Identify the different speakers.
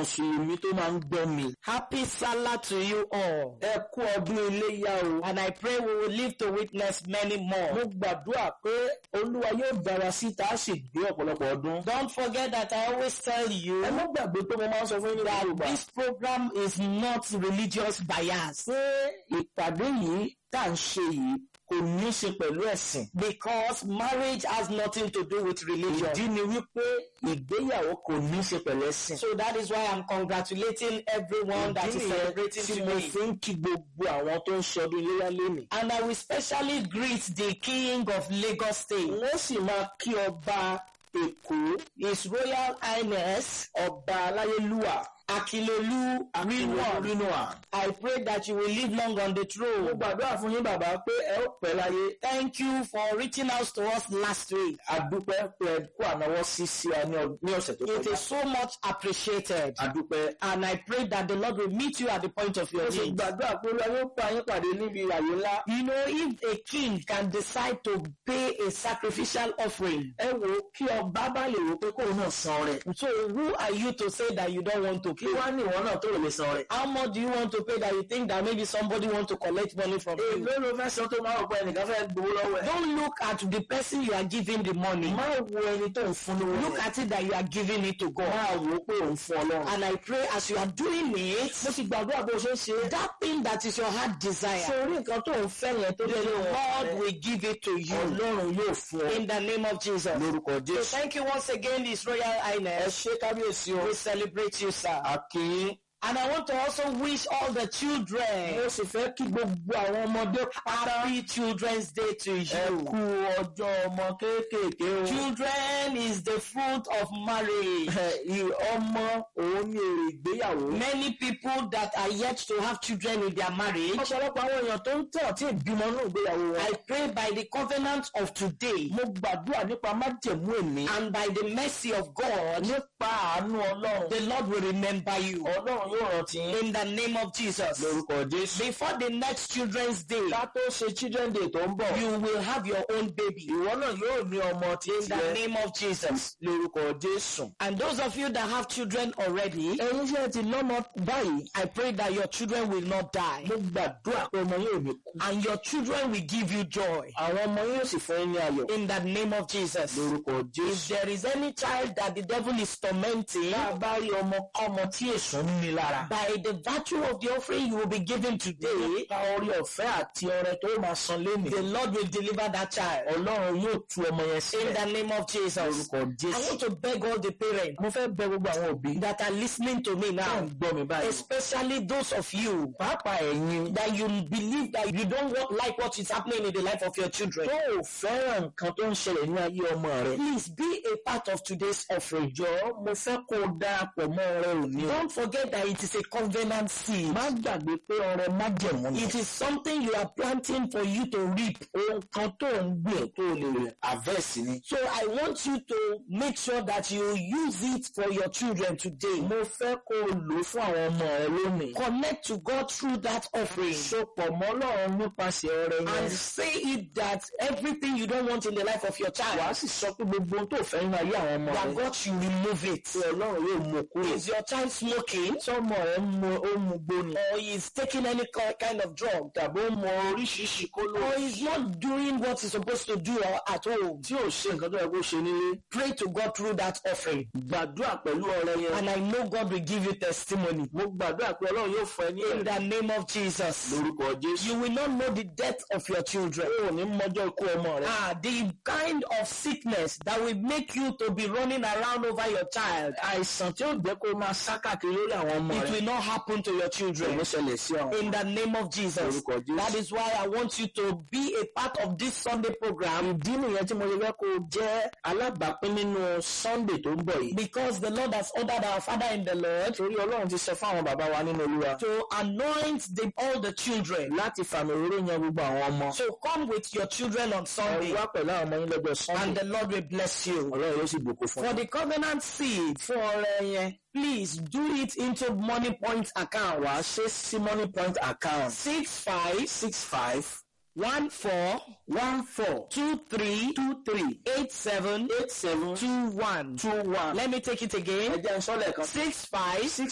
Speaker 1: mùsùlùmí tó máa ń gbọ́ mi.
Speaker 2: Happy Salah to you all.
Speaker 1: ẹ kú ọdún iléyá o.
Speaker 2: And I pray we will live to witness many
Speaker 1: mo
Speaker 2: more.
Speaker 1: gbàdúrà pé olúwa yóò dára sí tá a sì gbé ọ̀pọ̀lọpọ̀ ọdún.
Speaker 2: Don't forget that I always tell you
Speaker 1: ẹ má gbàgbé pé mo máa ń sọ fún yín ní yorùbá.
Speaker 2: this program is not religious bias
Speaker 1: pé ìpàdé yìí tá à ń ṣe yìí kò ní í ṣe pẹ̀lú ẹ̀sìn.
Speaker 2: because marriage has nothing to do with religion.
Speaker 1: ìdí ni wípé ìgbéyàwó kò ní í ṣe pẹ̀lú ẹ̀sìn.
Speaker 2: So that is why I'm congratulating everyone that
Speaker 1: ìdí
Speaker 2: is
Speaker 1: nìyẹn
Speaker 2: celebrating
Speaker 1: tí mo
Speaker 2: today.
Speaker 1: fi ń kí gbogbo àwọn tó ń ṣọdún iléyá lénìí.
Speaker 2: And I will specially greet the King of Lagos State,
Speaker 1: wọ́n sì máa kí ọba èkó
Speaker 2: His Royal Highness
Speaker 1: ọba aláyélúwà
Speaker 2: Akilolu Rinwan.
Speaker 1: rínúà.
Speaker 2: I pray that you will live long on the
Speaker 1: mo
Speaker 2: throne.
Speaker 1: gbàdúrà fún yín bàbá pé ẹ ó pẹ́ láyé.
Speaker 2: Thank you for reaching out to us last week.
Speaker 1: adúpẹ́ pé ẹ kó ànáwọ́ sí sí wa ní ọ- ní ọ̀sẹ̀ tó
Speaker 2: It
Speaker 1: kọjá.
Speaker 2: is so much appreciated.
Speaker 1: adúpẹ́.
Speaker 2: And I pray that the Lord will meet you at the point of your
Speaker 1: mo sì
Speaker 2: need.
Speaker 1: gbàdúrà pé olúwa yóò pa yín pàdé níbi àyè ńlá.
Speaker 2: You know, if a king can decide to pay a sacrificial offering,
Speaker 1: ẹ wò ó kí ọba bá lè wò pé kóun náà san rẹ̀.
Speaker 2: so who are you to say that you don't want to
Speaker 1: kí
Speaker 2: pay?
Speaker 1: wá ní ìwọ náà tó lè san rẹ̀.
Speaker 2: How much do you want to pay that you think that maybe somebody want to collect money from you?
Speaker 1: èló ló fẹ́ san tó máa wò pé ẹnìkan fẹ́ gbowó lọ́wọ́ ẹ̀.
Speaker 2: Don't look at the person you are giving the money.
Speaker 1: má wo ẹni tó ń fún lówó
Speaker 2: Look
Speaker 1: yẹn.
Speaker 2: at it that you are giving it to God.
Speaker 1: máa wò ó pé òun fún ọlọ́run.
Speaker 2: And I pray as you are doing
Speaker 1: mo
Speaker 2: it,
Speaker 1: sì gbàdúrà bó ṣe ń ṣe é.
Speaker 2: that thing that is your heart desire,
Speaker 1: sórí nǹkan tó ń fẹ́ yẹn tó
Speaker 2: the
Speaker 1: jẹ́
Speaker 2: Lord
Speaker 1: lọ́wọ́
Speaker 2: will give it to you
Speaker 1: ọlọ́run yóò fún ọ.
Speaker 2: in the name of Jesus.
Speaker 1: lórúkọ
Speaker 2: So
Speaker 1: jésù.
Speaker 2: thank you once again, His Royal
Speaker 1: ẹ
Speaker 2: Highness.
Speaker 1: ṣé kábíyèsí o.
Speaker 2: We celebrate you, sir.
Speaker 1: àkìyín.
Speaker 2: And I want to also wish all the children
Speaker 1: mo sì fẹ́ kí gbogbo àwọn ọmọdé pátá
Speaker 2: happy Children's Day to
Speaker 1: ẹ
Speaker 2: you.
Speaker 1: kú ọjọ́ ọmọ kéékèèké o.
Speaker 2: Children is the fruit of marriage.
Speaker 1: Ẹ, ì- ọmọ òun ni èrè ìgbéyàwó.
Speaker 2: Many people that are yet to have children in their marriage,
Speaker 1: ọ̀pọ̀lọpọ̀ àwọn èèyàn tó ń tẹ̀ tí ìbímọ náà ìgbéyàwó wọn.
Speaker 2: I pray by the covenant of today
Speaker 1: mo gbàdúrà nípa májẹ̀mú èmi.
Speaker 2: and by the mercy of God,
Speaker 1: nípa àánú ọlọ́run.
Speaker 2: the Lord will remember you.
Speaker 1: ọlọ́run yóò rántí yín.
Speaker 2: In the name of Jesus.
Speaker 1: lórúkọ jésù.
Speaker 2: Before the next Children's Day,
Speaker 1: ká tó ṣe children day tó ń bọ̀.
Speaker 2: you will have your own baby.
Speaker 1: ìwọ náà yóò ní ọmọ tí
Speaker 2: In the name of Jesus.
Speaker 1: lórúkọ jésù.
Speaker 2: And those of you that have children already,
Speaker 1: ẹ̀yin ṣe ti lọ́mọ báyìí.
Speaker 2: I pray that your children will not die.
Speaker 1: mo gbàdúrà pé ọmọ yóò ní kú.
Speaker 2: And your children will give you joy.
Speaker 1: àwọn ọmọ yóò sì fún yín ní ayọ̀.
Speaker 2: In the name of Jesus.
Speaker 1: lórúkọ
Speaker 2: If
Speaker 1: jésù.
Speaker 2: there is any child that the devil is tormenting,
Speaker 1: bá a bá rí ọmọ kọ́mọ tí èso ń ní lára.
Speaker 2: by the virtue of the offering you will be given today,
Speaker 1: nípa orí ọ̀fẹ́ àti ọrẹ tó máa san lénìí.
Speaker 2: the Lord will deliver that child.
Speaker 1: ọlọ́run yóò tú ọmọ yẹn
Speaker 2: In
Speaker 1: sílẹ̀.
Speaker 2: the name of Jesus.
Speaker 1: lórúkọ
Speaker 2: I
Speaker 1: jésù.
Speaker 2: want to beg all the parents
Speaker 1: mo fẹ́ bẹ gbogbo àwọn òbí
Speaker 2: that are listening to me
Speaker 1: tó
Speaker 2: now,
Speaker 1: ń gbọ́ mi báyìí.
Speaker 2: especially those of you
Speaker 1: pàápàá ẹ̀yin
Speaker 2: that you believe that you don't want, like what is happening in the life of your children.
Speaker 1: tó ò fẹ́ràn nǹkan tó ń ṣẹlẹ̀ ní ayé ọmọ rẹ.
Speaker 2: Please be a part of today's offering.
Speaker 1: jọ̀ọ́ mo fẹ́ kó o darapọ̀ mọ́ ọrẹ òní o.
Speaker 2: Don't forget that it is a covenant seed.
Speaker 1: má gbàgbé pé ọrẹ májẹ̀mú ni.
Speaker 2: It is something you are planting for you to reap.
Speaker 1: ohun kan tó ń gbìn tó lè rẹ̀ àvẹ́sì ni.
Speaker 2: So I want you to make sure that you use it for your children today.
Speaker 1: mo fẹ́ kó o lò ó fún àwọn ọmọ rẹ lónìí.
Speaker 2: Connect to God through that offering.
Speaker 1: sopọ̀ mọ́ Ọlọ́run nípasẹ̀ ọrẹ yẹn.
Speaker 2: And say it that everything you don't want in the life of your
Speaker 1: wàá
Speaker 2: child,
Speaker 1: sì sọ pé gbogbo ohun tó fẹ́ nínú ayé àwọn ọmọ
Speaker 2: that
Speaker 1: rẹ.
Speaker 2: God should remove it.
Speaker 1: pé Ọlọ́run yóò mú kúrò.
Speaker 2: Is your child smoking?
Speaker 1: sọmọ rẹ ń mu ó mu gbóni.
Speaker 2: Or is taking any ki- kind of drug?
Speaker 1: tàbí ó mọ oríṣiríṣi kóló.
Speaker 2: Or is not doing what he's supposed to do or at home?
Speaker 1: tí ò ṣe nǹkan tó yẹ kó ṣe nílé.
Speaker 2: Pray to God through that offering.
Speaker 1: gbàdúrà pẹ̀lú ọrẹ yẹn.
Speaker 2: And I know God will give you testimony.
Speaker 1: mo gbàdúrà pé Ọlọ́run yóò fún ẹ ní
Speaker 2: In
Speaker 1: ẹ̀rí.
Speaker 2: the name of Jesus.
Speaker 1: lórúkọ Jésù.
Speaker 2: You will not know the death of your children.
Speaker 1: o ò ní mọjọ́ ikú ọmọ rẹ.
Speaker 2: Ah, the kind of sickness that will make you to be running around over your child,
Speaker 1: àìsàn tí ó jẹ́ kó máa sá káàkiri lórí àwọn ọmọ
Speaker 2: it
Speaker 1: rẹ.
Speaker 2: will not happen to your
Speaker 1: kò
Speaker 2: children.
Speaker 1: ní ṣẹlẹ̀ sí àwọn.
Speaker 2: In the name of Jesus.
Speaker 1: Lórúkọ Jésù.
Speaker 2: That is why I want you to be a part of this Sunday program
Speaker 1: ìdí nìyẹn tí mo ṣe fẹ́ kó o jẹ́ alábàápín nínú Sunday tó ń bọ̀ yìí.
Speaker 2: because the Lord has ordered our Father in the Lord
Speaker 1: torí Ọlọ́run ti sọ fún àwọn bàbá wa nínú Olúwa.
Speaker 2: to anoint the, all the children.
Speaker 1: láti fàmì òróró yan gbogbo àwọn ọmọ.
Speaker 2: So come with your children on
Speaker 1: ẹ
Speaker 2: Sunday
Speaker 1: wá pẹ̀lú àwọn ọmọ yín lọ́jọ́
Speaker 2: and
Speaker 1: Sunday.
Speaker 2: the Lord will bless you.
Speaker 1: Ọlọ́run yóò sì bùkún fún
Speaker 2: For
Speaker 1: ọ.
Speaker 2: the covenant seed for ọrẹ yẹn, please do it into money point account.
Speaker 1: wàá ṣe sí money point account
Speaker 2: Six five
Speaker 1: six five
Speaker 2: one four
Speaker 1: one four
Speaker 2: two three
Speaker 1: two three
Speaker 2: eight seven
Speaker 1: eight seven
Speaker 2: two one.
Speaker 1: two one.
Speaker 2: Let me take it
Speaker 1: ẹ
Speaker 2: again.
Speaker 1: jẹ́ n sọ lẹ́ẹ̀kan.
Speaker 2: Six five
Speaker 1: six